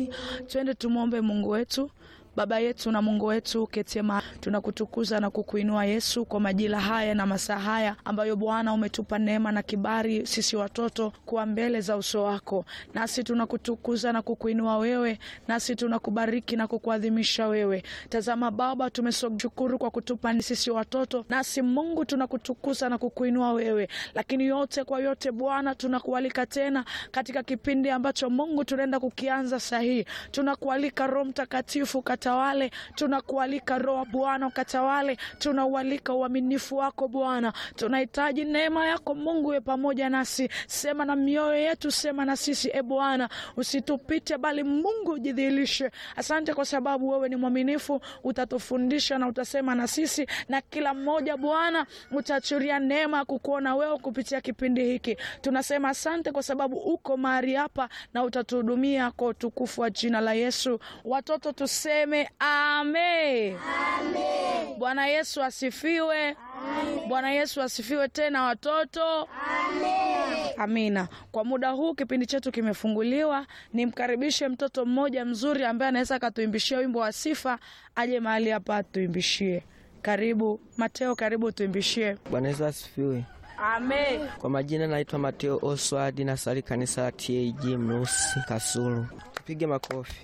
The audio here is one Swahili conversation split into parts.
amani. Twende tumwombe Mungu wetu. Baba yetu na Mungu wetu ketema, tunakutukuza na kukuinua Yesu kwa majira haya na masaa haya ambayo Bwana umetupa neema na kibali sisi watoto kuwa mbele za uso wako, nasi tunakutukuza na kukuinua wewe, nasi tunakubariki na kukuadhimisha wewe. Tazama Baba, tumeshukuru kwa kutupa sisi watoto, nasi Mungu tunakutukuza na kukuinua wewe, lakini yote kwa yote Bwana tunakualika tena katika kipindi ambacho Mungu tunaenda kukianza sahihi, tunakualika Roho Mtakatifu katawale, tunakualika Roho Bwana ukatawale, tunaualika uaminifu wako Bwana, tunahitaji neema yako Mungu we pamoja nasi, sema na mioyo yetu, sema na sisi e Bwana, usitupite bali Mungu ujidhihirishe. Asante kwa sababu wewe ni mwaminifu, utatufundisha na utasema na sisi, na kila mmoja Bwana utaachilia neema ya kukuona wewe kupitia kipindi hiki. Tunasema asante kwa sababu uko mahali hapa na utatuhudumia kwa utukufu wa jina la Yesu. Watoto tuseme amen. Bwana Yesu asifiwe. Bwana Yesu asifiwe tena watoto. Amina. Kwa muda huu kipindi chetu kimefunguliwa, nimkaribishe mtoto mmoja mzuri ambaye anaweza akatuimbishia wimbo wa sifa, aje mahali hapa atuimbishie. Karibu Mateo, karibu tuimbishie. Bwana Yesu asifiwe. Amen. Kwa majina naitwa Mateo Oswald, nasali kanisa la TAG Mnusi Kasulu. Tupige makofi.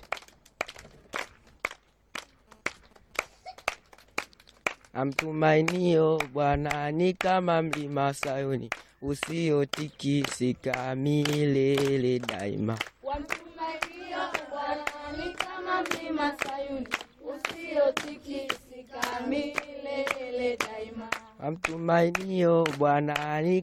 Amtumainio Bwana ni kama mlima Sayuni usiotikisika milele daima. Wamtumainio Bwana ni kama mlima Sayuni usiotikisika milele daima. Amtumainio Bwana ni